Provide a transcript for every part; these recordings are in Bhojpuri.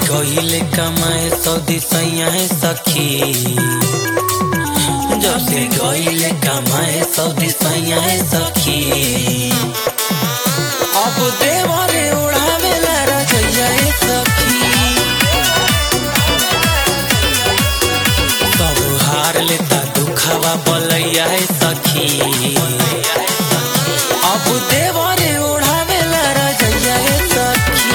गईले कमाए सऊदी सैया सखी जब से गईले कमाए सऊदी सैया सखी अब देवरे उड़ावेला रजैया सखी सब हार लेता दुखवा बलैया सखी अब देवरे उड़ावेला रजैया सखी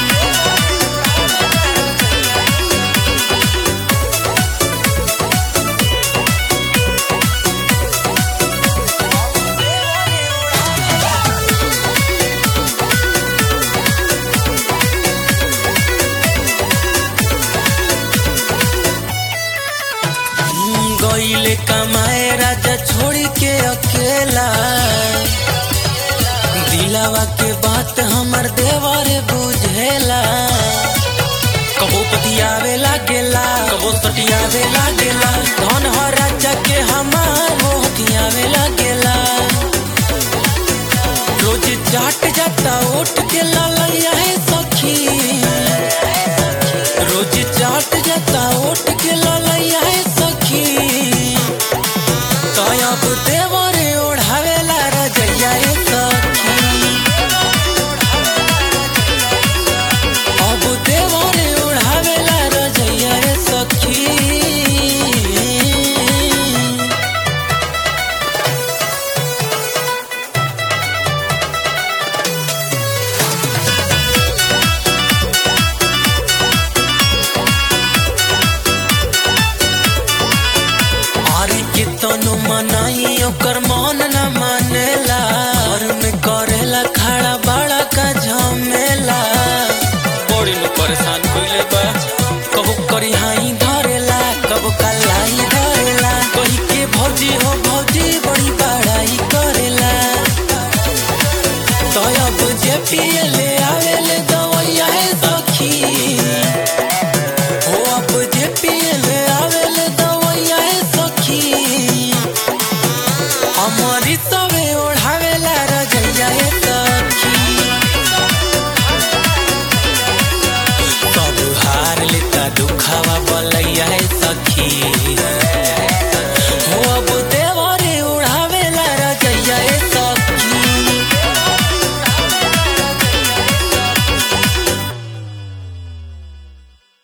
गईले कमाए राजा छोड़ी के अकेला दिलावा के बात हमर देवर बुझेला कबो पतियावे लागेला कबो सटियावे लागेला धन हो राजा के हमार मोहतियावे लागेला रोज चाट जाता उठ के ला